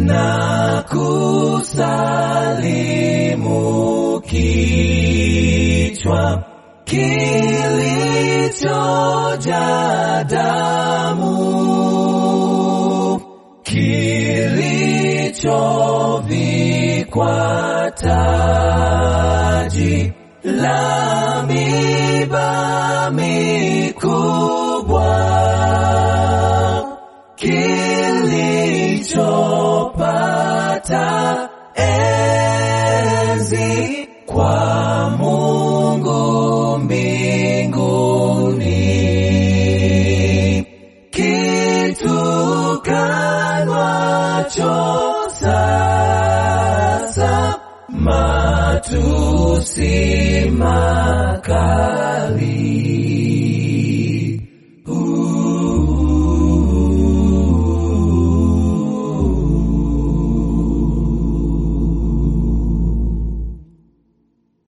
na kusalimu kichwa kilichoja damu kilichovikwa taji la miba mikubwa kilichopata enzi kwa Mungu mbinguni kitukanwacho sasa matusi makali